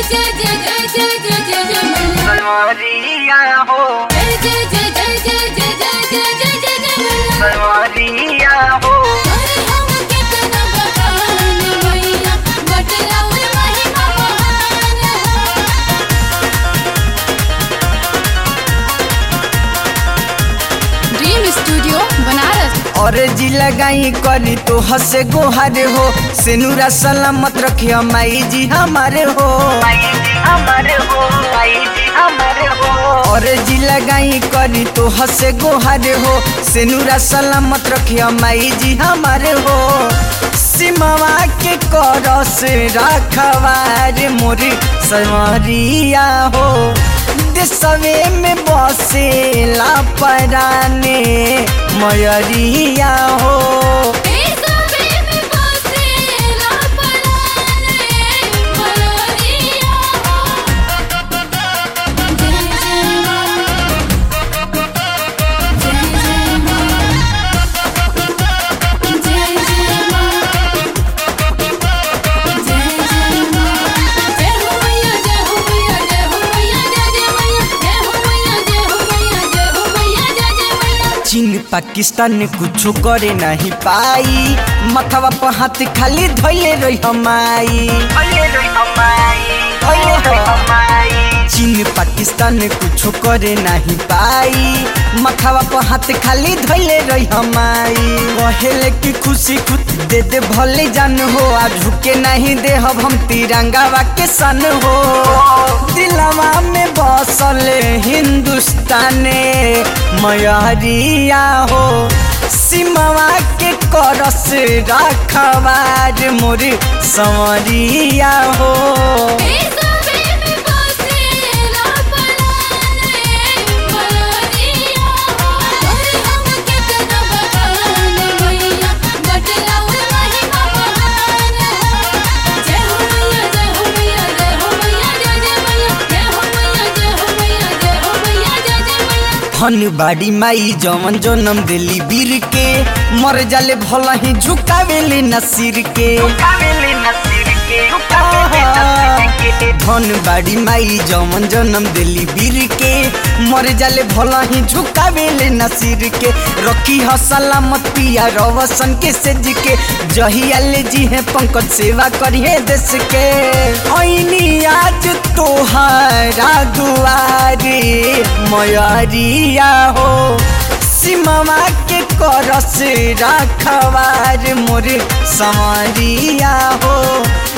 जय जय जय जय जय जय जय मैया सलवारिया हो जय जय जय जय जय जय जय जय जय जय जय मैया सलवारिया हो अरे हम कितना बखान मैया बटलाउर महिमा महान हो ड्रीम स्टूडियो बनारस और जी लगाई करी तो हसे गोहारे हो सेनुरा सलामत रखियो माई जी हमारे हो माई जी हमारे हो माई जी हमारे हो और जी लगाई करी तो हसे गोहारे हो सेनुरा सलामत रखियो माई जी हमारे हो सिमवा के करस रखवार मोरी सवरिया हो देशवे में बसेला पराने मयरिया हो देशवे में बसेला पराने मयरिया हो जय जय मां जय जय मां जय जय मां जय जय मां जय हो मैया जय हो मैया जय हो मैया जय जय मैया जय हो मैया जय हो मैया जय हो मैया जय जय मैया चीन पाकिस्तान कुछ करे नहीं पाई मथवा पर हाथ खाली धोइले रही हमाई चीन पाकिस्तान कुछ करे नहीं पाई मथवा पर हाथ खाली धोइले रही हमाई कहेले कि खुशी खुद दे दे भले जान हो आ झुके नहीं दे हम हम तिरंगा के सन हो दिलवा में बसल हिंदुस्ताने मयरिया हो सिमवा के करस रखवार मोर संवरिया हो देशवे में बसेला पराने मयरिया हो अरे हम कितना बखान मैया बटलाउर महिमा महान हो जय हो मैया जय हो मैया जय हो मैया जय जय मैया जय हो मैया जय हो मैया जय हो मैया जय जय मैया फन बाड़ी माई जवन जनम दिली बीर के मर जाले भला ही झुकावेले नसीर के धन बाड़ी माई जवन जनम दिली बीर के मर जाले भला ही झुकावेले नसीर के रखी ह सलामत पिया रवसन के सेज के जहिया ले जी है पंकज सेवा करिए देश के ऐनी आज तोहारा दुआरे मयरिया हो सिमवा के करस रखवार मोर संवरिया हो